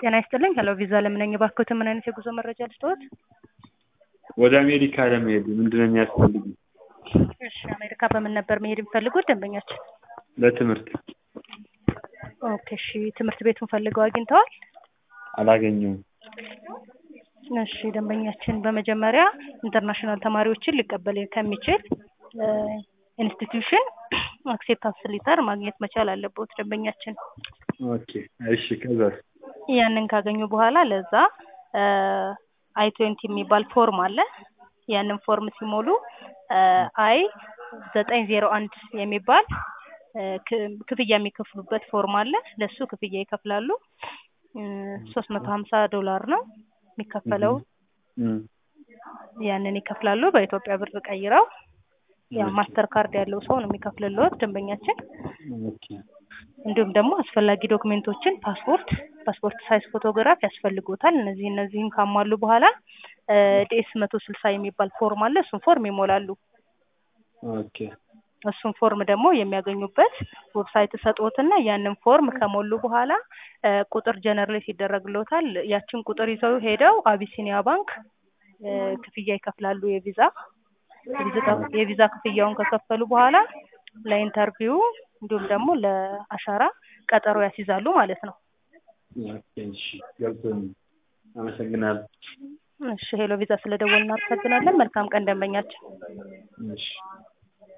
ጤና ይስጥልኝ ሄሎ ቪዛ ለምነኝ እባክዎትን ምን አይነት የጉዞ መረጃ ልስጥዎት? ወደ አሜሪካ ለመሄድ ምንድነው የሚያስፈልጉ? እሺ አሜሪካ በምን ነበር መሄድ የሚፈልጉት ደንበኛችን? ለትምህርት ኦኬ እሺ ትምህርት ቤቱን ፈልገው አግኝተዋል? አላገኘሁም። እሺ ደንበኛችን በመጀመሪያ ኢንተርናሽናል ተማሪዎችን ሊቀበል ከሚችል ኢንስቲትዩሽን አክሴፕታንስ ሊተር ማግኘት መቻል አለበት ደንበኛችን። ኦኬ እሺ ከዛስ? ያንን ካገኙ በኋላ ለዛ አይ ትዌንቲ የሚባል ፎርም አለ። ያንን ፎርም ሲሞሉ አይ ዘጠኝ ዜሮ አንድ የሚባል ክፍያ የሚከፍሉበት ፎርም አለ። ለሱ ክፍያ ይከፍላሉ። ሶስት መቶ ሀምሳ ዶላር ነው የሚከፈለው። ያንን ይከፍላሉ በኢትዮጵያ ብር ቀይረው ያው ማስተር ካርድ ያለው ሰው ነው የሚከፍልልዎት ደንበኛችን። ኦኬ እንዲሁም ደግሞ አስፈላጊ ዶክሜንቶችን ፓስፖርት፣ ፓስፖርት ሳይዝ ፎቶግራፍ ያስፈልጎታል። እነዚህ እነዚህን ካሟሉ በኋላ ዲኤስ መቶ ስልሳ የሚባል ፎርም አለ። እሱን ፎርም ይሞላሉ። ኦኬ እሱን ፎርም ደግሞ የሚያገኙበት ዌብሳይት ሰጥዎትና ያንን ፎርም ከሞሉ በኋላ ቁጥር ጀነሬት ይደረግልዎታል። ያችን ቁጥር ይዘው ሄደው አቢሲኒያ ባንክ ክፍያ ይከፍላሉ። የቪዛ የቪዛ ክፍያውን ከከፈሉ በኋላ ለኢንተርቪው እንዲሁም ደግሞ ለአሻራ ቀጠሮ ያስይዛሉ ማለት ነው። ኦኬ እሺ ገብቶኛል። አመሰግናለሁ። እሺ ሄሎ ቪዛ ስለደወልን እናመሰግናለን። መልካም ቀን ደንበኛችን። እሺ